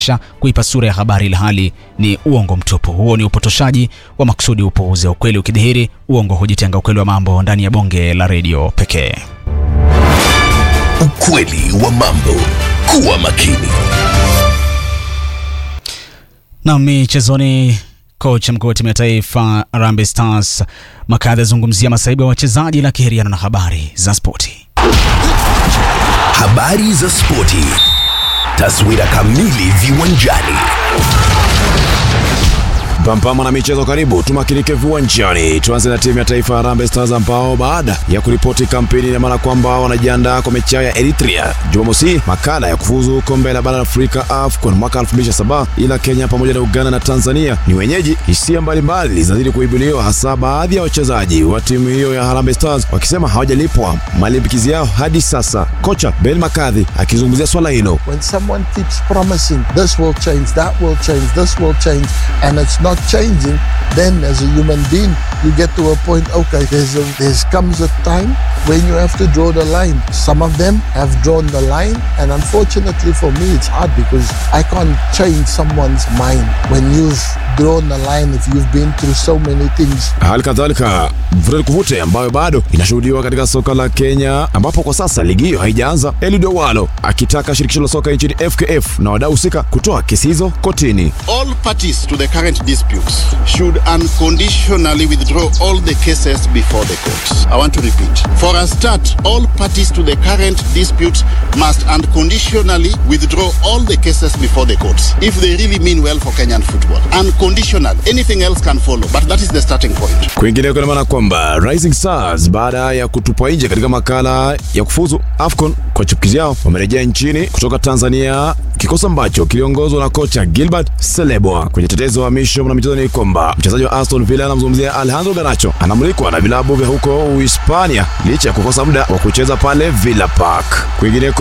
kuipa sura ya habari ilhali ni uongo mtupu. Huo ni upotoshaji wa makusudi, upuuze ukweli ukidhihiri, uongo hujitenga. Ukweli wa mambo ndani ya bonge la redio pekee. Ukweli wa mambo. Kuwa makini. Na michezoni, kocha mkuu wa timu ya taifa Harambee Stars Makadha azungumzia masaibu ya wachezaji la kiheriano na habari za spoti. Habari za spoti. Taswira kamili viwanjani. Pampama na michezo, karibu tumakinike viwanjani. Tuanze na timu ya taifa Harambee Stars ambao baada ya kuripoti kampeni ina maana kwamba wanajiandaa kwa mechi yao ya Eritrea Jumamosi, makala ya kufuzu kombe la bara la Afrika AFCON mwaka 2007, ila Kenya pamoja na Uganda na Tanzania ni wenyeji. Hisia mbalimbali zinazidi kuibuliwa, hasa baadhi ya wachezaji wa timu hiyo ya Harambee Stars wakisema hawajalipwa malimbikizi yao hadi sasa. Kocha Ben Makadhi akizungumzia swala hilo. When someone keeps promising this will change, that will change, this will change, and it's not changing, then as a human being, you get to a point, okay, there's a, there's comes a time when you have to draw the line. Some of them have drawn the line, and unfortunately for me, it's hard because I can't change someone's mind when you've drawn the line if you've been through so many things. Hali kadhalika vuta kuvute ambayo bado inashuhudiwa katika soka la Kenya, ambapo kwa sasa ligi hiyo haijaanza. Eliud Owalo akitaka shirikisho la soka nchini FKF na wadau husika kutoa kesi hizo kotini. All parties to the current disputes should unconditionally withdraw all the cases before the courts. I want to repeat. For a start, all parties to the current disputes must unconditionally withdraw all the cases before the courts if they really mean well for Kenyan football. Unconditional. Anything else can follow, but that is the starting point. Kwingineko ina maana kwamba Rising Stars baada ya kutupwa nje katika makala ya kufuzu AFCON kwa chipukizi yao wamerejea nchini kutoka Tanzania, kikosi ambacho kiliongozwa na kocha Gilbert Selebwa. Kwenye tetezo wa misho na michezo ni kwamba mchezaji wa Aston Villa anamzungumzia Alejandro Garnacho anamulikwa na vilabu vya huko Uhispania licha ya kukosa muda wa kucheza pale Villa Park. Kwingineko